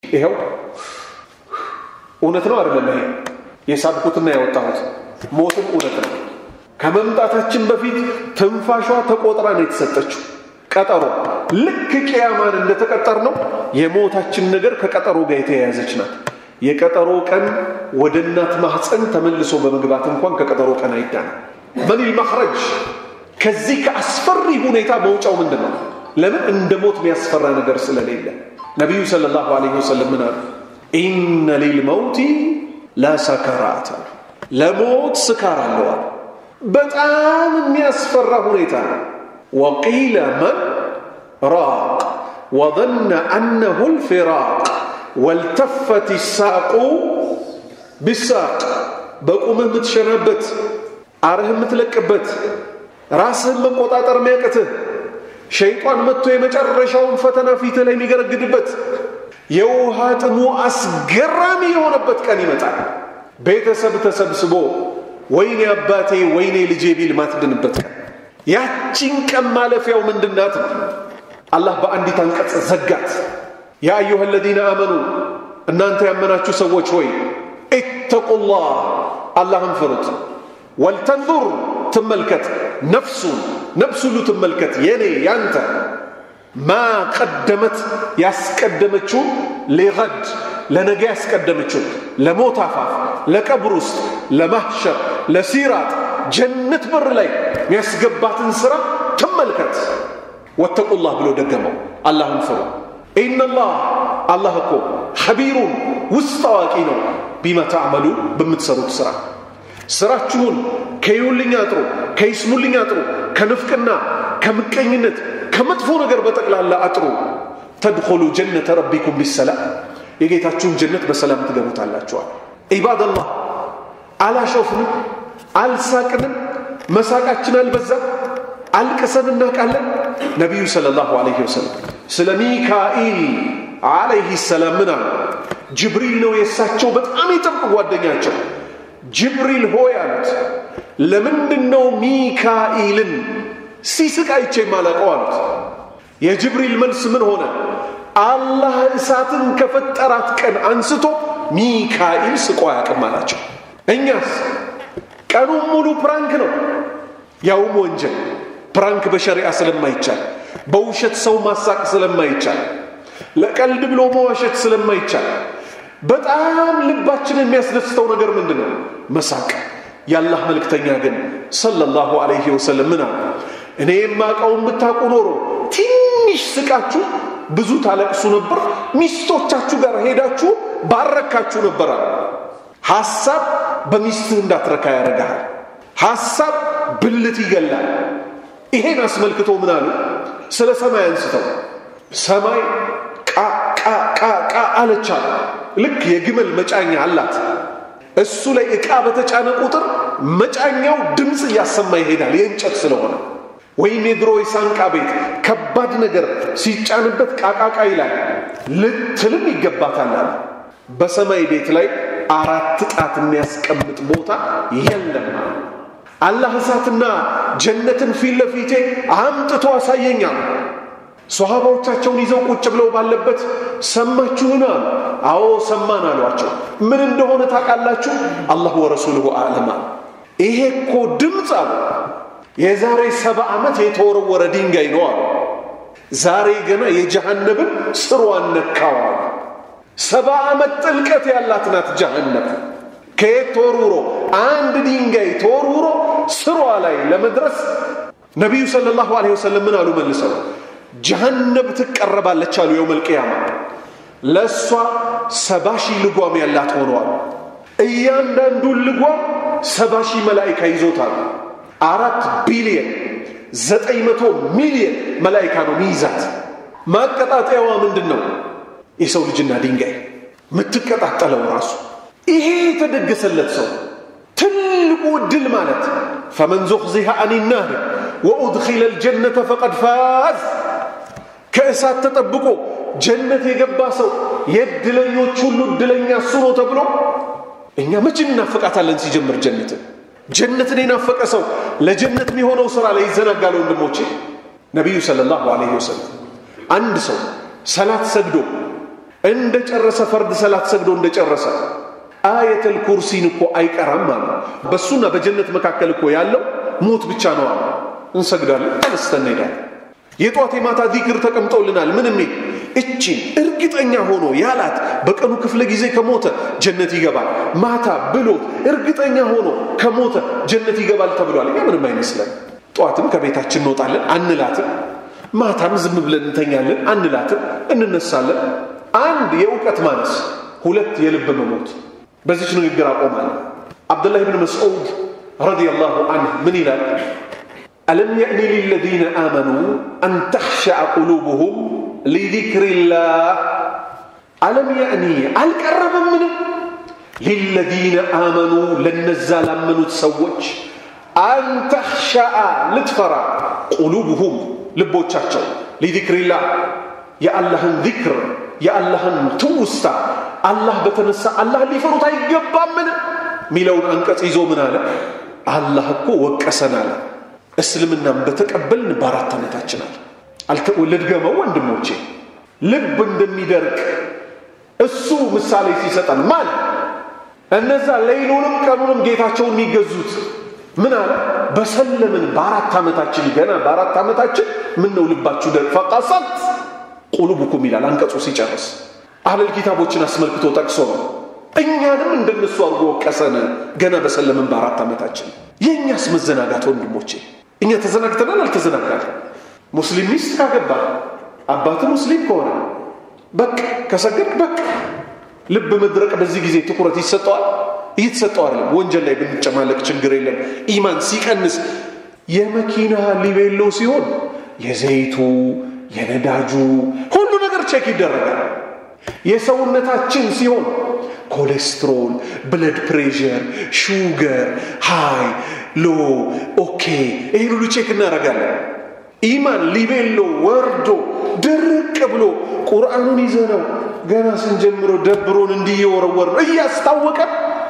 ይኸው እውነት ነው አይደለም? ይሄ የሳብኩትና ያወጣሁት ሞትም እውነት ነው። ከመምጣታችን በፊት ትንፋሿ ተቆጥራ ነው የተሰጠችው። ቀጠሮ ልክ ቅያማን እንደተቀጠር ነው የሞታችን ነገር ከቀጠሮ ጋር የተያያዘች ናት። የቀጠሮ ቀን ወደ እናት ማህፀን ተመልሶ በመግባት እንኳን ከቀጠሮ ቀን አይዳንም። መኒል መኽረጅ ከዚህ ከአስፈሪ ሁኔታ መውጫው ምንድን ነው? ለምን እንደ ሞት የሚያስፈራ ነገር ስለሌለ ነቢዩ ሰለላሁ ዐለይሂ ወሰለም ምን አሉ? ኢነ ሊልመውቲ ለሰከራት አሉ። ለሞት ስካር አለዋል። በጣም የሚያስፈራ ሁኔታ ነው። ወቂለ መን ራቅ ወظነ አነሁ ልፊራቅ ወልተፈት ሳቁ ቢሳቅ በቁምህ የምትሸናበት አርህ የምትለቅበት ራስህን መቆጣጠር የሚያቅትህ ሸይጣን መጥቶ የመጨረሻውን ፈተና ፊትህ ላይ የሚገረግድበት የውሃ ጥሙ አስገራሚ የሆነበት ቀን ይመጣል። ቤተሰብ ተሰብስቦ ወይኔ አባቴ ወይኔ ልጄ ቢል ማትድንበት ቀን። ያቺን ቀን ማለፊያው ምንድናት ነው? አላህ በአንዲት አንቀጽ ዘጋት። ያ አዩሃ አለዚነ አመኑ እናንተ ያመናችሁ ሰዎች ሆይ ኢተቁላህ አላህን ፍሩት። ወልተንዙር ትመልከት፣ ነፍሱን ነፍስ ሁሉ ትመልከት፣ የኔ ያንተ ማ ቀደመት ያስቀደመችውን ሊገድ ለነገ ያስቀደመችውን ለሞት አፋፍ፣ ለቀብር ውስጥ፣ ለማህሸር፣ ለሲራጥ ጀነት በር ላይ የሚያስገባትን ስራ ትመልከት። ወተቁላህ ብሎ ደገመው፣ አላህን ፍሩ። ኢነላህ አላህ እኮ ኸቢሩን ውስጥ አዋቂ ነው። ቢማ ተዕመሉ በምትሰሩት ስራ ስራችሁን ከይውልኝ አጥሩ፣ ከይስሙልኝ አጥሩ፣ ከንፍቅና፣ ከምቀኝነት፣ ከመጥፎ ነገር በጠቅላላ አጥሩ። ተድኹሉ ጀነተ ረቢኩም ቢሰላም የጌታችሁን ጀነት በሰላም ትገቡታላችኋል። ዒባደላህ አላሾፍንም፣ አልሳቅንም፣ መሳቃችን አልበዛም፣ አልቅሰን እናውቃለን። ነቢዩ ሰለላሁ ዐለይሂ ወሰለም ስለ ሚካኢል ዐለይሂ ሰላም ምን አሉ? ጅብሪል ነው የእሳቸው በጣም የጥብቅ ጓደኛቸው። ጅብሪል ሆይ አሉት፣ ለምንድን ነው ሚካኢልን ሲስቅ አይቼ የማላውቀው አሉት። የጅብሪል መልስ ምን ሆነ? አላህ እሳትን ከፈጠራት ቀን አንስቶ ሚካኢል ስቆ አያውቅም አላቸው። እኛስ ቀኑን ሙሉ ፕራንክ ነው፣ ያውም ወንጀል። ፕራንክ በሸሪዓ ስለማይቻል፣ በውሸት ሰው ማሳቅ ስለማይቻል፣ ለቀልድ ብሎ መዋሸት ስለማይቻል በጣም ልባችን የሚያስደስተው ነገር ምንድን ነው? መሳቅ። የአላህ መልእክተኛ ግን ሰለላሁ ዐለይሂ ወሰለም ምን አሉ? እኔ የማውቀውን ብታውቁ ኖሮ ትንሽ ስቃችሁ ብዙ ታለቅሱ ነበር፣ ሚስቶቻችሁ ጋር ሄዳችሁ ባረካችሁ ነበር አሉ። ሐሳብ በሚስትህ እንዳትረካ ያደርግሃል። ሐሳብ ብልት ይገላል። ይሄን አስመልክቶ ምን አሉ? ስለ ሰማይ አንስተው ሰማይ ቃ ቃ ቃ ቃ አለቻሉ። ልክ የግመል መጫኛ አላት። እሱ ላይ ዕቃ በተጫነ ቁጥር መጫኛው ድምፅ እያሰማ ይሄዳል፣ የእንጨት ስለሆነ። ወይም የድሮ የሳንቃ ቤት ከባድ ነገር ሲጫንበት ቃቃቃ ይላል፣ ልትልም ይገባታል አለ። በሰማይ ቤት ላይ አራት ጣት የሚያስቀምጥ ቦታ የለም። አላህ እሳትና ጀነትን ፊት ለፊቴ አምጥቶ አሳየኛል። ሶሃባዎቻቸውን ይዘው ቁጭ ብለው ባለበት ሰማችሁን አሉ። አዎ ሰማን አሏቸው። ምን እንደሆነ ታውቃላችሁ? አላህ ወረሱሉሁ አዕለም አሉ። ይሄ እኮ ድምፅ አሉ የዛሬ ሰባ ዓመት የተወረወረ ድንጋይ ነው አሉ። ዛሬ ገና የጀሃነብን ስሯን ነካው አሉ። ሰባ ዓመት ጥልቀት ያላት ናት ጀሃነብ። ከየት ተወርውሮ አንድ ድንጋይ ተወርውሮ ስሯ ላይ ለመድረስ ነቢዩ ሰለላሁ ዐለይሂ ወሰለም ምን አሉ መልሰው ጀሃነብ ትቀረባለች አሉ የውመል ቂያማ ለእሷ ሰባ ሺህ ልጓም ያላት ሆነዋል እያንዳንዱን ልጓም ሰባ ሺህ መላይካ ይዞታል አራት ቢሊየን ዘጠኝ መቶ ሚሊየን መላይካ ነው ሚይዛት ማቀጣጠያዋ ምንድን ነው የሰው ልጅና ድንጋይ የምትቀጣጠለው ራሱ ይሄ የተደገሰለት ሰው ትልቁ እድል ማለት ፈመን ዙኽዚሃ አን ናር ወኡድኺለ ልጀነተ ፈቀድ ፋዝ ከእሳት ተጠብቆ ጀነት የገባ ሰው የእድለኞች ሁሉ እድለኛ እሱ ነው ተብሎ እኛ መቼ እናፈቃታለን ሲጀምር ጀነትን ጀነትን የናፈቀ ሰው ለጀነት የሚሆነው ስራ ላይ ይዘናጋል ወንድሞቼ ነቢዩ ሰለላሁ ዐለይሂ ወሰለም አንድ ሰው ሰላት ሰግዶ እንደ ጨረሰ ፈርድ ሰላት ሰግዶ እንደ ጨረሰ አየተል ኩርሲን እኮ አይቀራም አሉ። በሱና በጀነት መካከል እኮ ያለው ሞት ብቻ ነው አሉ። እንሰግዳለን፣ ተነስተን እንሄዳለን። የጧት የማታ ዚክር ተቀምጦልናል። ምን የሚል እቺን እርግጠኛ ሆኖ ያላት በቀኑ ክፍለ ጊዜ ከሞተ ጀነት ይገባል፣ ማታ ብሎት እርግጠኛ ሆኖ ከሞተ ጀነት ይገባል ተብሏል። እኛ ምንም አይመስለን። ጠዋትም ከቤታችን እንወጣለን አንላትም፣ ማታም ዝም ብለን እንተኛለን አንላትም፣ እንነሳለን። አንድ የእውቀት ማነስ፣ ሁለት የልብ መሞት። በዚች ንግግር አቆማለሁ። አብዱላህ ብን መስዑድ ረዲየላሁ አንሁ ምን ይላል? ألم يأن للذين آمنوا أن تخشع قلوبهم لذكر الله ألم يأني الكرب من للذين آمنوا لن نزال من تسوج أن تخشع لتفرع قلوبهم لبوتشاتشو لذكر الله يا الله ذكر يا الله توستا الله بتنسى الله اللي فرط يقبا من ميلون أنكت إزو من هذا الله كو وكسنا له እስልምናን በተቀበልን በአራት ዓመታችን አለ ልድገመው ወንድሞቼ ልብ እንደሚደርቅ እሱ ምሳሌ ሲሰጠን ማን እነዛ ሌይሉንም ቀኑንም ጌታቸውን የሚገዙት ምን አለ በሰለምን በአራት ዓመታችን ገና በአራት ዓመታችን ምን ነው ልባችሁ ደርቅ ፈቃሳት ቁሉብኩም ይላል አንቀጹ ሲጨርስ አህለል ኪታቦችን አስመልክቶ ጠቅሶ ነው እኛንም እንደነሱ አድርጎ ወቀሰን ገና በሰለምን በአራት ዓመታችን የእኛስ መዘናጋት ወንድሞቼ እኛ ተዘናግተናል አልተዘናጋል ሙስሊም ሚስት ካገባ አባት ሙስሊም ከሆነ በቃ ከሰገድ በቃ ልብ መድረቅ በዚህ ጊዜ ትኩረት ይሰጠዋል እየተሰጠው አይደለም ወንጀል ላይ ብንጨማለቅ ችግር የለም ኢማን ሲቀንስ የመኪና ሊቤሎ ሲሆን የዘይቱ የነዳጁ ሁሉ ነገር ቼክ ይደረጋል የሰውነታችን ሲሆን ኮሌስትሮል ብለድ ፕሬሽር ሹገር ሃይ ሎ ኦኬ ይህን ሁሉ ቼክ እናደርጋለን ኢማን ሊቤሎ ወርዶ ድርቅ ብሎ ቁርአኑን ይዘ ነው ገና ስንጀምረው ደብሮን እንዲየወረወር ነው እያስታወቀ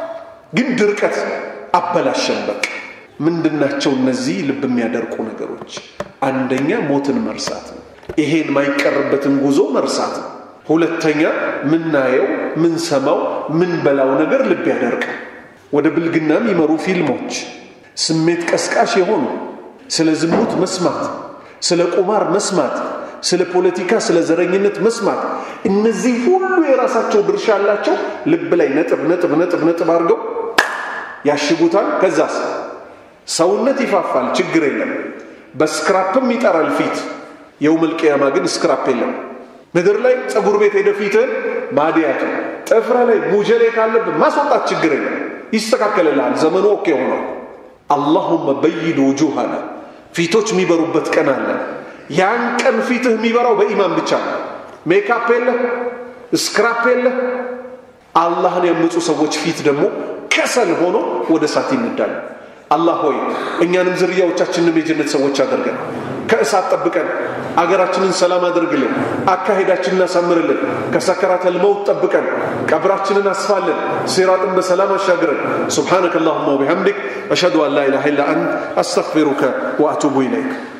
ግን ድርቀት አበላሸን በቃ ምንድናቸው እነዚህ ልብ የሚያደርቁ ነገሮች አንደኛ ሞትን መርሳት ነው ይሄን ማይቀርበትን ጉዞ መርሳት ነው ሁለተኛ ምናየው ምንሰማው ምንበላው ነገር ልብ ያደርቃል ወደ ብልግና የሚመሩ ፊልሞች ስሜት ቀስቃሽ የሆኑ ስለ ዝሙት መስማት ስለ ቁማር መስማት ስለ ፖለቲካ ስለ ዘረኝነት መስማት እነዚህ ሁሉ የራሳቸው ድርሻ አላቸው ልብ ላይ ነጥብ ነጥብ ነጥብ ነጥብ አድርገው ያሽጉታል ከዛስ ሰውነት ይፋፋል ችግር የለም በስክራፕም ይጠራል ፊት የውመል ቅያማ ግን ስክራፕ የለም ምድር ላይ ፀጉር ቤት ሄደ ፊትህን ማዲያቱ ጥፍረ ላይ ሙጀሌ ካለብን ማስወጣት ችግር የለም ይስተካከልልሃል ዘመኑ ኦኬ ሆኗል አላሁመ በይድ ውጁሃና ፊቶች የሚበሩበት ቀን አለ ያን ቀን ፊትህ የሚበራው በኢማን ብቻ ነው ሜካፕ የለ ስክራፕ የለ አላህን ያምፁ ሰዎች ፊት ደግሞ ከሰል ሆኖ ወደ እሳት ይነዳሉ አላህ ሆይ እኛንም ዝርያዎቻችንም የጀነት ሰዎች አድርገን ከእሳት ጠብቀን አገራችንን ሰላም አድርግልን አካሄዳችንን አሳምርልን ከሰከራተል መውት ጠብቀን ቀብራችንን አስፋልን ሲራጥን በሰላም አሻግረን سبحانك اللهم وبحمدك أشهد أن لا إله إلا أنت أستغفرك وأتوب إليك